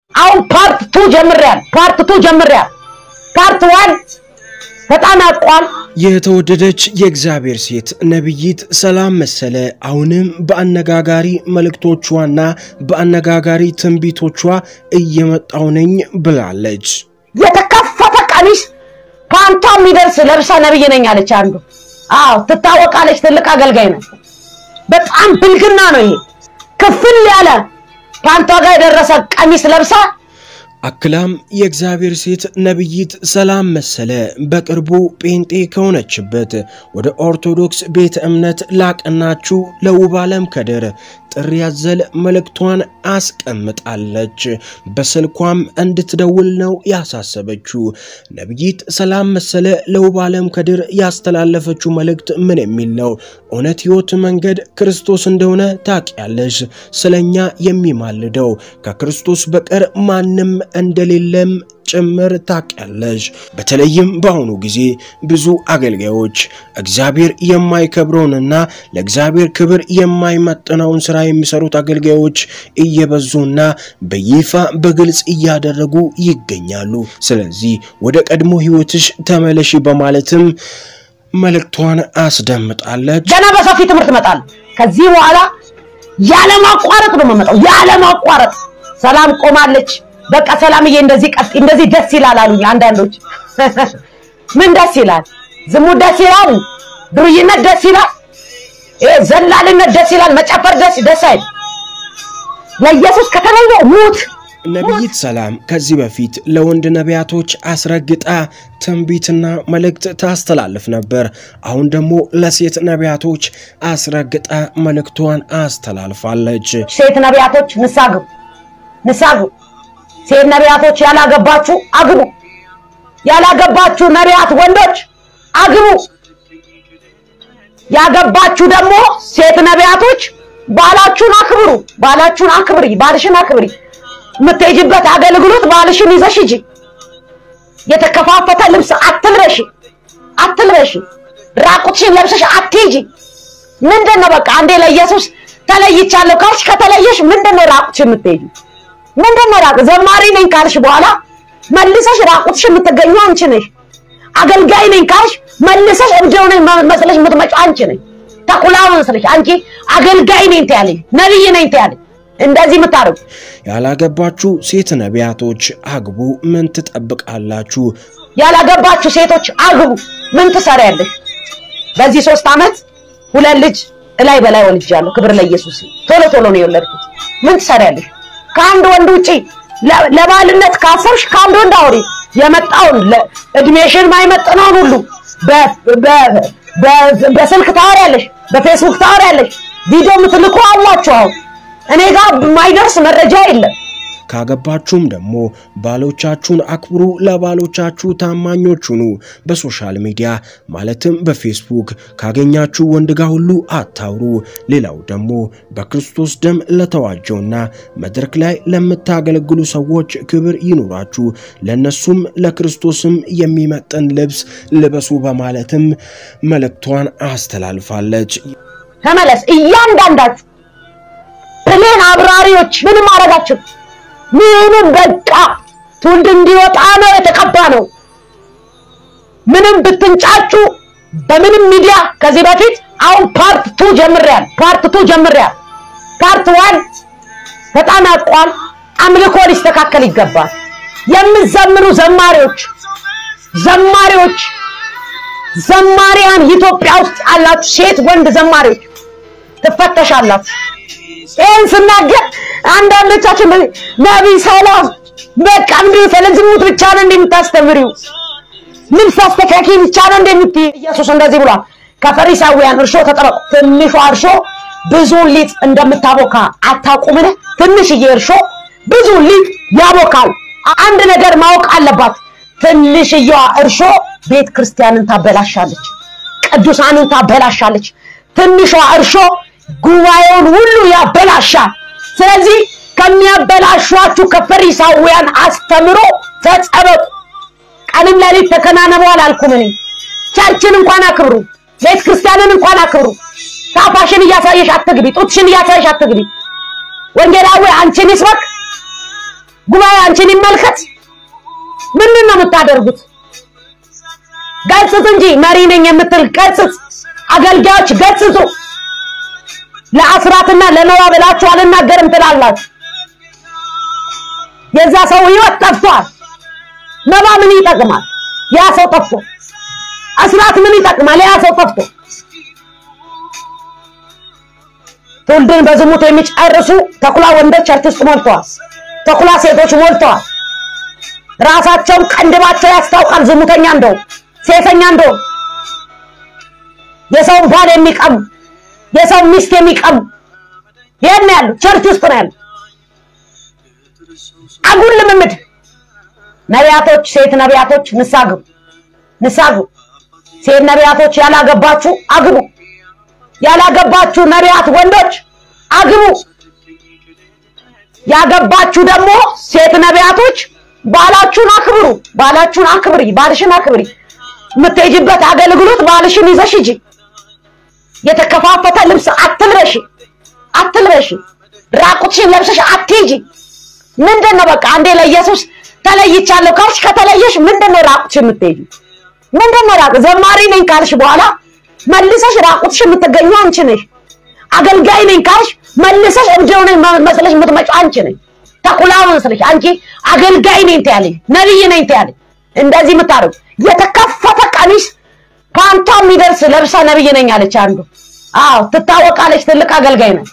አሁን ፓርት ቱ ጀምሬያል። ፓርት ቱ ጀምሬያል። ፓርት ዋን በጣም ያቋል። የተወደደች የእግዚአብሔር ሴት ነቢይት ሰላም መሰለ አሁንም በአነጋጋሪ መልእክቶቿና በአነጋጋሪ ትንቢቶቿ እየመጣው ነኝ ብላለች። የተከፈተ ቀሚስ ፓንቷ የሚደርስ ለብሳ ነብይ ነኝ አለች። አንዱ አዎ ትታወቃለች። ትልቅ አገልጋይ ነው። በጣም ብልግና ነው ይሄ። ክፍል ያለ ፓንቷ ጋር የደረሰ ቀሚስ ለብሳ አክላም የእግዚአብሔር ሴት ነቢይት ሰላም መሰለ በቅርቡ ጴንጤ ከሆነችበት ወደ ኦርቶዶክስ ቤተ እምነት ላቀናችሁ ለውብ ዓለም ከድር ጥሪ ያዘል መልእክቷን አስቀምጣለች። በስልኳም እንድትደውል ነው ያሳሰበችው። ነቢይት ሰላም መሰለ ለውብ ዓለም ከድር ያስተላለፈችው መልእክት ምን የሚል ነው? እውነት ሕይወት መንገድ ክርስቶስ እንደሆነ ታውቂያለሽ። ስለኛ የሚማልደው ከክርስቶስ በቀር ማንም እንደሌለም ጭምር ታውቂያለሽ። በተለይም በአሁኑ ጊዜ ብዙ አገልጋዮች እግዚአብሔር የማይከብረውንና ለእግዚአብሔር ክብር የማይመጥነውን ስራ የሚሰሩት አገልጋዮች እየበዙና በይፋ በግልጽ እያደረጉ ይገኛሉ። ስለዚህ ወደ ቀድሞ ህይወትሽ ተመለሺ በማለትም መልእክቷን አስደምጣለች። ገና በሰፊ ትምህርት እመጣለሁ። ከዚህ በኋላ ያለማቋረጥ ነው የምመጣው። ያለማቋረጥ ሰላም ቆማለች። በቃ ሰላምዬ እንደዚህ ቀጥ እንደዚህ ደስ ይላል አሉኝ አንዳንዶች። ምን ደስ ይላል? ዝሙት ደስ ይላል? ዱርይነት ደስ ይላል? ይሄ ዘላልነት ደስ ይላል? መጨፈር ደስ ደስ አይል? ለኢየሱስ ከተለየ ሙት ነቢይት ሰላም ከዚህ በፊት ለወንድ ነቢያቶች አስረግጣ ትንቢትና መልእክት ታስተላልፍ ነበር። አሁን ደግሞ ለሴት ነቢያቶች አስረግጣ መልእክቷን አስተላልፋለች። ሴት ነቢያቶች ንስሐ ግቡ፣ ንስሐ ግቡ። ሴት ነቢያቶች ያላገባችሁ አግቡ። ያላገባችሁ ነቢያት ወንዶች አግቡ። ያገባችሁ ደግሞ ሴት ነቢያቶች ባላችሁን አክብሩ። ባላችሁን አክብሪ፣ ባልሽን አክብሪ። የምትሄጂበት አገልግሎት ባልሽን ይዘሽ ሂጂ። የተከፋፈተ ልብስ አትልበሺ፣ አትልበሺ። ራቁትሽን ለብሰሽ አትሂጂ። ምንድን ነው በቃ አንዴ ለኢየሱስ ተለይቻለሁ ካልሽ ከተለየሽ ምንድን ነው ራቁትሽ የምትሄጂ? ምንድን ነው ራቁት? ዘማሪ ነኝ ካልሽ በኋላ መልሰሽ ራቁትሽ የምትገኘው አንቺ ነሽ። አገልጋይ ነኝ ካልሽ መልሰሽ እብደው ነኝ መስለሽ የምትመጪው አንቺ ነሽ። ተኩላ መስለሽ አንቺ አገልጋይ ነኝ ትያለሽ፣ ነብይ ነኝ ትያለሽ። እንደዚህ የምታደርጉ ያላገባችሁ ሴት ነቢያቶች አግቡ። ምን ትጠብቃላችሁ? ያላገባችሁ ሴቶች አግቡ። ምን ትሰሪያለሽ? በዚህ ሶስት ዓመት ሁለት ልጅ እላይ በላይ ወልጃለሁ። ክብር ለኢየሱስ። ቶሎ ቶሎ ነው የወለድኩት። ምን ትሰሪያለሽ? ከአንድ ወንድ ውጪ ለባልነት ካሰብሽ ከአንድ ወንድ አውሪ። የመጣውን እድሜሽን ማይመጥነውን ሁሉ በስልክ ታወሪያለሽ፣ በፌስቡክ ታወሪያለሽ። ቪዲዮ የምትልኩ አላችሁ። አሁን እኔ ጋር የማይደርስ መረጃ የለም። ካገባችሁም ደግሞ ባሎቻችሁን አክብሩ፣ ለባሎቻችሁ ታማኞች ሁኑ። በሶሻል ሚዲያ ማለትም በፌስቡክ ካገኛችሁ ወንድ ጋር ሁሉ አታውሩ። ሌላው ደግሞ በክርስቶስ ደም ለተዋጀውና መድረክ ላይ ለምታገለግሉ ሰዎች ክብር ይኑራችሁ፣ ለነሱም ለክርስቶስም የሚመጥን ልብስ ልበሱ በማለትም መልእክቷን አስተላልፋለች። ተመለስ። እያንዳንዳችሁ ፕሌን አብራሪዎች ምንም አረጋችሁ ምንም በቃ ትውልድ እንዲወጣ ነው የተቀባ ነው። ምንም ብትንጫጩ በምንም ሚዲያ ከዚህ በፊት አሁን ፓርት ቱ ጀምሬያል። ፓርት ቱ ጀምሬያል። ፓርት ዋን በጣም ያቋል። አምልኮ ሊስተካከል ይገባል። የምትዘምሩ ዘማሪዎች ዘማሪዎች ዘማሪያን ኢትዮጵያ ውስጥ ያላችሁ ሴት ወንድ ዘማሪዎች ትፈተሻላችሁ። ይህን ስናገር አንዳንዶቻችን ነቢይ ሰላም በቃ እንዲሁ ስለ ዝሙት ብቻ ነው እንደምታስተምሪው ልብስ አስተካኪ ብቻ ነው እንደምትይ። ኢየሱስ እንደዚህ ብሏል፣ ከፈሪሳውያን እርሾ ተጠበቁ። ትንሿ እርሾ ብዙ ሊጥ እንደምታቦካ አታውቁምን? ትንሽዬ እርሾ ብዙ ሊጥ ያቦካል። አንድ ነገር ማወቅ አለባት። ትንሽዬዋ እርሾ ቤተ ክርስቲያንን ታበላሻለች፣ ቅዱሳንን ታበላሻለች። ትንሿ እርሾ ጉባኤውን ሁሉ ያበላሻል። ስለዚህ ከሚያበላሿችሁ ከፈሪሳውያን አስተምሮ ተጠበቁ። ቀንም ሌሊት ተከናነቡ አላልኩም እኔ። ቸርችን እንኳን አክብሩ፣ ቤተ ክርስቲያንን እንኳን አክብሩ። ታፋሽን እያሳየሽ አትግቢ፣ ጡትሽን እያሳየሽ አትግቢ። ወንጌላዊ አንቺን ይስበክ፣ ጉባኤ አንቺን ይመልከት። ምንድን ነው የምታደርጉት? ገጽጽ እንጂ መሪ ነኝ የምትል ገጽጽ። አገልጋዮች ገጽጹ። ለአስራትና ለነዋ ብላችሁ አልናገርም ትላላችሁ። የዛ ሰው ህይወት ጠፍቷል። ነባ ምን ይጠቅማል? ያ ሰው ጠፍቶ፣ አስራት ምን ይጠቅማል? ያ ሰው ጠፍቶ። ትውልድን በዝሙት የሚጨርሱ ተኩላ ወንዶች ቸርች ውስጥ ሞልተዋል። ተኩላ ሴቶች ሞልተዋል። ራሳቸውን ቀንድባቸው ያስታውቃል። ዝሙተኛ እንደው ሴተኛ እንደው የሰውን ባል የሚቀሙ የሰው ሚስት የሚቀሙ ይሄን ያሉ ቸርች ውስጥ ነው ያሉ። አጉል ልምምድ ነቢያቶች፣ ሴት ነቢያቶች ንስሐ ግቡ፣ ንስሐ ግቡ። ሴት ነቢያቶች ያላገባችሁ አግቡ። ያላገባችሁ ነቢያት ወንዶች አግቡ። ያገባችሁ ደግሞ ሴት ነቢያቶች ባላችሁን አክብሩ። ባላችሁን አክብሪ፣ ባልሽን አክብሪ። የምትሄጂበት አገልግሎት ባልሽን ይዘሽ ሂጂ። የተከፋፈተ ልብስ አትልበሽ፣ አትልበሽ። ራቁትሽን ለብሰሽ አትሂጂ። ምንድን ነው በቃ አንዴ ለኢየሱስ ተለይቻለሁ ካልሽ ከተለየሽ ምንድን ነው ራቁትሽ የምትሄጂ? ምንድን ነው ራቁት ዘማሪ ነኝ ካልሽ በኋላ መልሰሽ ራቁትሽ የምትገኙ አንቺ ነሽ። አገልጋይ ነኝ ካልሽ መልሰሽ እብደው ነኝ መስለሽ የምትመጪው አንቺ ነሽ። ተኩላ መስለሽ አንቺ አገልጋይ ነኝ ትያለሽ፣ ነብይ ነኝ ትያለሽ። እንደዚህ የምታደርጉ የተከፈተ ቀሚስ ፓንቷ የሚደርስ ለብሳ ነብይ ነኝ አለች አንዱ። አዎ ትታወቃለች፣ ትልቅ አገልጋይ ነች።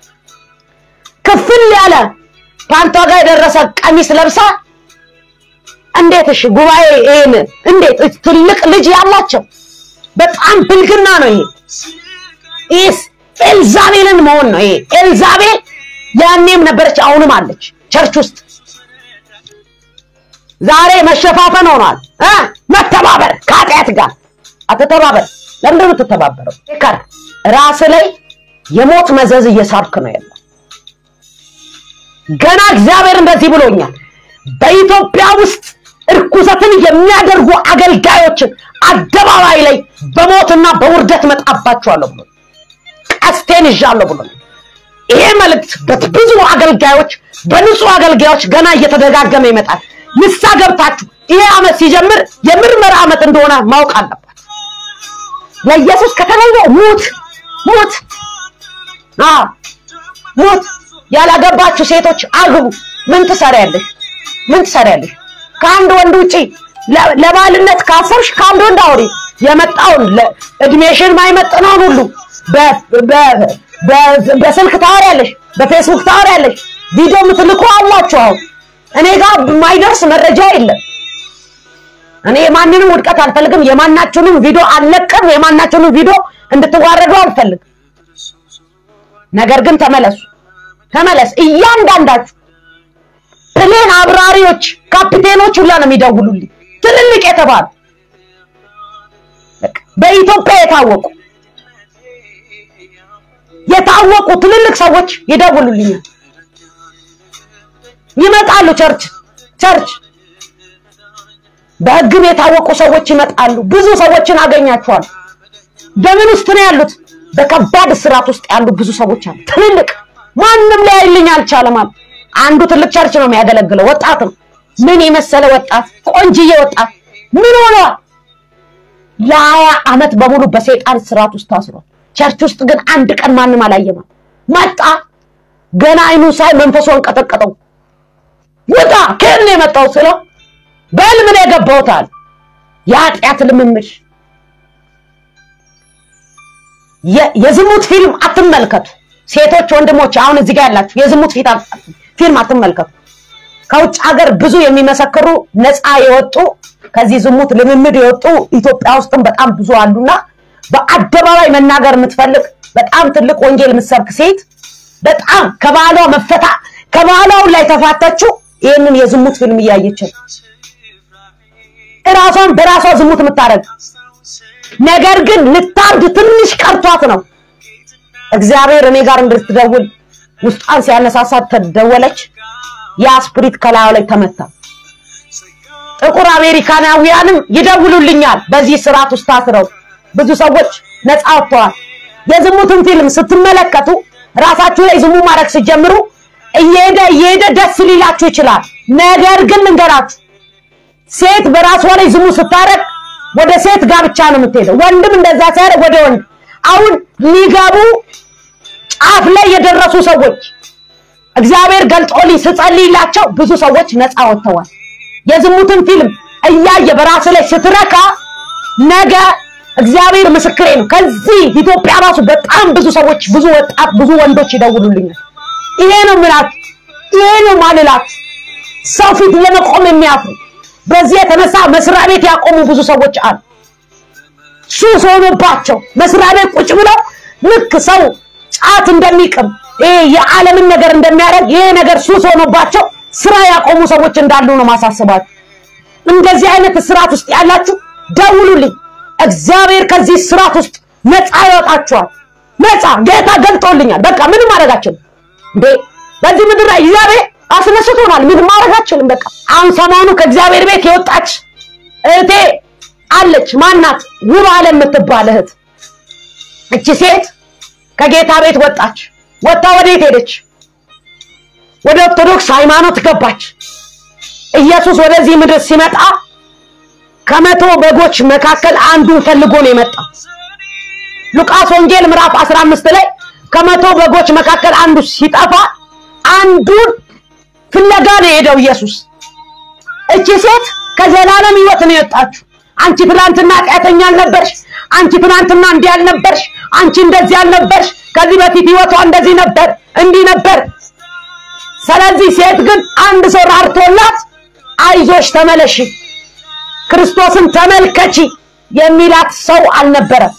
ክፍል ያለ ፓንቷ ጋር የደረሰ ቀሚስ ለብሳ እንዴት እሺ፣ ጉባኤ ይሄን እንዴት ትልቅ ልጅ ያላቸው በጣም ብልግና ነው ይሄ። ይህስ ኤልዛቤልን መሆን ነው ይሄ። ኤልዛቤል ያኔም ነበረች አሁንም አለች ቸርች ውስጥ። ዛሬ መሸፋፈን ሆኗል እ መተባበር ከኃጢአት ጋር አትተባበር። ለምንድን ነው የምትተባበረው? ከር ራስ ላይ የሞት መዘዝ እየሳብክ ነው ያለው። ገና እግዚአብሔር እንደዚህ ብሎኛል። በኢትዮጵያ ውስጥ እርኩሰትን የሚያደርጉ አገልጋዮችን አደባባይ ላይ በሞትና በውርደት መጣባቸዋለሁ ብሎ ቀስቴን ይዣለሁ ብሎ ይሄ መልእክት በብዙ አገልጋዮች በንጹህ አገልጋዮች ገና እየተደጋገመ ይመጣል። ንስሐ ገብታችሁ ይሄ ዓመት ሲጀምር የምርመራ ዓመት እንደሆነ ማወቅ አለባት። ለኢየሱስ ከተለየ ሙት ሙት አዎ ሙት። ያላገባችሁ ሴቶች አግቡ። ምን ትሰሪያለሽ? ምን ትሰሪያለሽ? ከአንድ ወንድ ውጪ ለባልነት ካሰርሽ ከአንድ ወንድ አውሪ። የመጣውን እድሜሽን ማይመጥነውን ሁሉ በስልክ ታወሪያለሽ፣ በፌስቡክ ታወሪያለሽ። ቪዲዮ የምትልኩ አላችሁ። አሁን እኔ ጋር የማይደርስ መረጃ የለም። እኔ የማንንም ውድቀት አልፈልግም። የማናችሁንም ቪዲዮ አልለቅም። የማናችሁንም ቪዲዮ እንድትዋረዱ አልፈልግም። ነገር ግን ተመለሱ፣ ተመለስ እያንዳንዳችሁ ፕሌን አብራሪዎች፣ ካፒቴኖች ሁላ ነው የሚደውሉልኝ ትልልቅ የተባሉ በኢትዮጵያ የታወቁ የታወቁ ትልልቅ ሰዎች ይደውሉልኛል፣ ይመጣሉ። ቸርች ቸርች በሕግም የታወቁ ሰዎች ይመጣሉ። ብዙ ሰዎችን አገኛቸዋል። በምን ውስጥ ነው ያሉት? በከባድ እስራት ውስጥ ያሉ ብዙ ሰዎች አሉ። ትልልቅ ማንም ሊያይልኝ አልቻለም አሉ። አንዱ ትልቅ ቸርች ነው የሚያገለግለው። ወጣት ነው። ምን የመሰለ ወጣት፣ ቆንጅዬ ወጣት ምን ሆኗል? ለሀያ ዓመት በሙሉ በሰይጣን እስራት ውስጥ ታስሯል። ቸርች ውስጥ ግን አንድ ቀን ማንም አላየም። መጣ። ገና አይኑ ሳይ መንፈሷን ቀጠቀጠው። ውጣ! ከየት ነው የመጣው ስለው በህልም ነው የገባሁታል። የኃጢአት ልምምድ የዝሙት ፊልም አትመልከቱ። ሴቶች ወንድሞች፣ አሁን እዚህ ጋር ያላችሁ የዝሙት ፊልም አትመልከቱ። ከውጭ ሀገር ብዙ የሚመሰክሩ ነፃ የወጡ ከዚህ ዝሙት ልምምድ የወጡ ኢትዮጵያ ውስጥም በጣም ብዙ አሉና በአደባባይ መናገር የምትፈልግ በጣም ትልቅ ወንጌል የምትሰብክ ሴት በጣም ከባሏ መፈታ ከባሏው ላይ ተፋተችው ይህንን የዝሙት ፊልም እያየች ነው። እራሷን በራሷ ዝሙት የምታደርግ ነገር ግን ልታብድ ትንሽ ቀርቷት ነው። እግዚአብሔር እኔ ጋር እንድትደውል ውስጧን ሲያነሳሳት ተደወለች። ያ ስፕሪት ከላዩ ላይ ተመታ። ጥቁር አሜሪካናውያንም ይደውሉልኛል። በዚህ ስርዓት ውስጥ ታስረው ብዙ ሰዎች ነፃ ወጥተዋል። የዝሙትን ፊልም ስትመለከቱ ራሳችሁ ላይ ዝሙ ማድረግ ስትጀምሩ እየሄደ እየሄደ ደስ ሊላችሁ ይችላል። ነገር ግን ልንገራት፣ ሴት በራሷ ላይ ዝሙት ስታረግ ወደ ሴት ጋብቻ ነው የምትሄደው። ወንድም እንደዛ ሲያደርግ ወደ ወንድ። አሁን ሊገቡ ጫፍ ላይ የደረሱ ሰዎች እግዚአብሔር ገልጦልኝ ስጸልይላቸው ብዙ ሰዎች ነፃ ወጥተዋል። የዝሙትን ፊልም እያየ በራስ ላይ ስትረካ ነገ እግዚአብሔር ምስክሬ ነው። ከዚህ ኢትዮጵያ ራሱ በጣም ብዙ ሰዎች፣ ብዙ ወጣት፣ ብዙ ወንዶች ይደውሉልኛል። ይሄ ነው ምላት፣ ይሄ ነው ማልላት፣ ሰው ፊት ለመቆም የሚያፍሩ በዚህ የተነሳ መስሪያ ቤት ያቆሙ ብዙ ሰዎች አሉ። ሱስ ሆኖባቸው መስሪያ ቤት ቁጭ ብለው ልክ ሰው ጫት እንደሚቅም ይሄ የዓለምን ነገር እንደሚያደርግ ይሄ ነገር ሱስ ሆኖባቸው ስራ ያቆሙ ሰዎች እንዳሉ ነው ማሳስባችሁ። እንደዚህ አይነት ስርዓት ውስጥ ያላችሁ ደውሉልኝ። እግዚአብሔር ከዚህ ስርዓት ውስጥ ነፃ ያወጣችኋል። ነፃ ጌታ ገልጦልኛል። በቃ ምንም ማድረጋችን እንዴ በዚህ ምድር ላይ እግዚአብሔር አስነስቶናል። ምንም ማድረጋችንም በቃ አሁን ሰሞኑ ከእግዚአብሔር ቤት የወጣች እህቴ አለች። ማናት? ውብ አለም የምትባል እህት። እቺ ሴት ከጌታ ቤት ወጣች። ወጣ ወዴት ሄደች? ወደ ኦርቶዶክስ ሃይማኖት ገባች። ኢየሱስ ወደዚህ ምድር ሲመጣ ከመቶ በጎች መካከል አንዱን ፈልጎ ነው የመጣ። ሉቃስ ወንጌል ምዕራፍ 15 ላይ ከመቶ በጎች መካከል አንዱ ሲጠፋ አንዱን ፍለጋ ነው የሄደው ኢየሱስ። እቺ ሴት ከዘላለም ሕይወት ነው የወጣችው። አንቺ ትናንትና ኃጢአተኛ አልነበርሽ፣ አንቺ ትናንትና እንዲህ አልነበርሽ፣ አንቺ እንደዚህ አልነበርሽ፣ ከዚህ በፊት ሕይወቷ እንደዚህ ነበር፣ እንዲህ ነበር። ስለዚህ ሴት ግን አንድ ሰው ራርቶላት አይዞሽ ተመለሺ፣ ክርስቶስን ተመልከቺ የሚላት ሰው አልነበረም።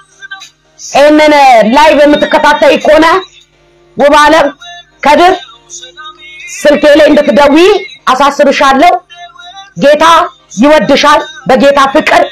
ይህንን ላይቭ የምትከታተይ ከሆነ ውብ አለም ከድር ስልኬ ላይ እንድትደውይ አሳስብሻለሁ። ጌታ ይወድሻል። በጌታ ፍቅር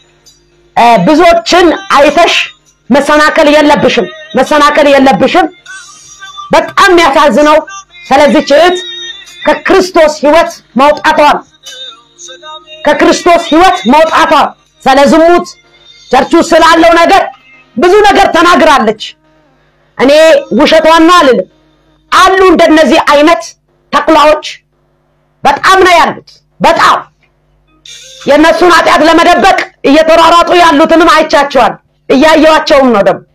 ብዙዎችን አይተሽ መሰናከል የለብሽም፣ መሰናከል የለብሽም። በጣም የሚያሳዝነው ስለዚህች እህት ከክርስቶስ ሕይወት መውጣቷን ከክርስቶስ ሕይወት መውጣቷ ስለ ዝሙት ቸርቹ ስላለው ነገር ብዙ ነገር ተናግራለች። እኔ ውሸቷን ነው አልልም። አሉ እንደነዚህ አይነት ተኩላዎች በጣም ነው ያሉት። በጣም የእነሱን ኃጢአት ለመደበቅ እየተሯሯጡ ያሉትንም አይቻቸዋል፣ እያየዋቸውም ነው። ደግሞ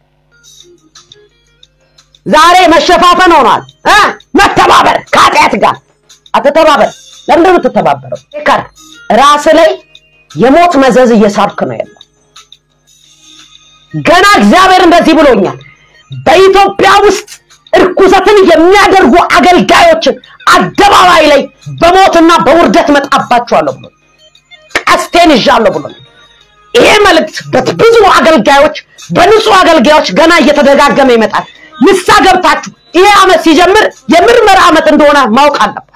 ዛሬ መሸፋፈን ሆኗል እ መተባበር ከኃጢአት ጋር አትተባበር። ለምንድን ነው የምትተባበረው? ከር ራስ ላይ የሞት መዘዝ እየሳብክ ነው ያለው። ገና እግዚአብሔር እንደዚህ ብሎኛል። በኢትዮጵያ ውስጥ እርኩሰትን የሚያደርጉ አገልጋዮችን አደባባይ ላይ በሞትና በውርደት መጣባቸዋለሁ ብሎ ቀስቴን ይዣለሁ ብሎ ይሄ መልእክት በብዙ አገልጋዮች በንጹህ አገልጋዮች ገና እየተደጋገመ ይመጣል። ንሳ ገብታችሁ ይሄ ዓመት ሲጀምር የምርመራ ዓመት እንደሆነ ማወቅ አለባት።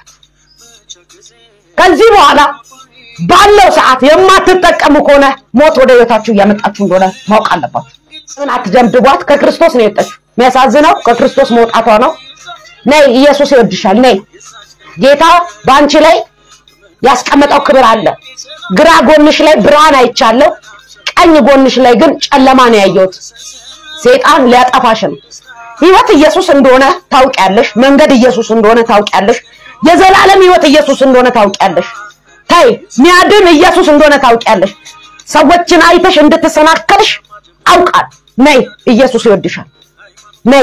ከዚህ በኋላ ባለው ሰዓት የማትጠቀሙ ከሆነ ሞት ወደ ህይወታችሁ እያመጣችሁ እንደሆነ ማወቅ አለባችሁ። ምን አትደምድቧት። ከክርስቶስ ነው የወጣችሁ። የሚያሳዝነው ከክርስቶስ መውጣቷ ነው። ነይ፣ ኢየሱስ ይወድሻል። ነይ፣ ጌታ በአንቺ ላይ ያስቀመጠው ክብር አለ። ግራ ጎንሽ ላይ ብርሃን አይቻለሁ፣ ቀኝ ጎንሽ ላይ ግን ጨለማ ነው ያየሁት። ሴጣን ሊያጠፋሽ ነው። ህይወት ኢየሱስ እንደሆነ ታውቂያለሽ። መንገድ ኢየሱስ እንደሆነ ታውቂያለሽ። የዘላለም ህይወት ኢየሱስ እንደሆነ ታውቂያለሽ። ታይ ሚያድን ኢየሱስ እንደሆነ ታውቂያለሽ። ሰዎችን አይተሽ እንድትሰናከልሽ አውቃል። ነይ ኢየሱስ ይወድሻል። ነይ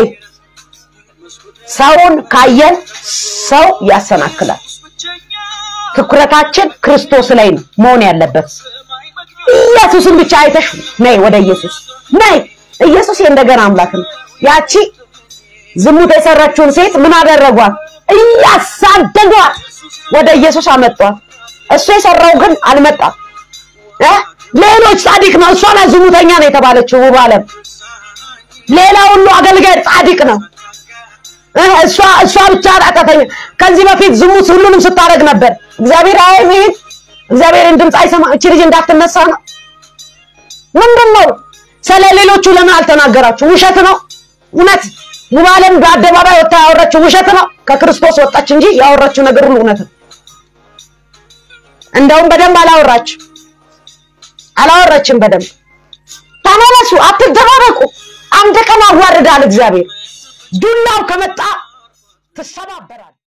ሰውን ካየን ሰው ያሰናክላል። ትኩረታችን ክርስቶስ ላይ ነው መሆን ያለበት። ኢየሱስን ብቻ አይተሽ ነይ ወደ ኢየሱስ ነይ። ኢየሱስ የእንደገና አምላክ ነው። ያቺ ዝሙት የሰራችውን ሴት ምን አደረጓት? እያሳደዷት ወደ ኢየሱስ አመጧት። እሱ የሰራው ግን አልመጣም። እ ሌሎች ጻድቅ ነው። እሷ ናት ዝሙተኛ ነው የተባለችው ውብ አለም። ሌላ ሁሉ አገልጋይ ጻድቅ ነው። እሷ እሷ ብቻ ኃጢአተኛ። ከዚህ በፊት ዝሙት ሁሉንም ስታደርግ ነበር። እግዚአብሔር አይ ይሄን እግዚአብሔርን ድምፅ አይሰማ። እቺ ልጅ እንዳትነሳ ነው። ምንድን ነው ስለ ሌሎቹ ለምን አልተናገራችሁ? ውሸት ነው። እውነት ውብ አለም በአደባባይ ወጣ ያወራችው ውሸት ነው። ከክርስቶስ ወጣች እንጂ ያወራችው ነገር ሁሉ እውነት ነው። እንደውም በደንብ አላወራችም አላወራችም በደንብ። ተመለሱ፣ አትደባበቁ። አንድ ቀን አዋርዳል እግዚአብሔር። ዱላው ከመጣ ትሰባበራል።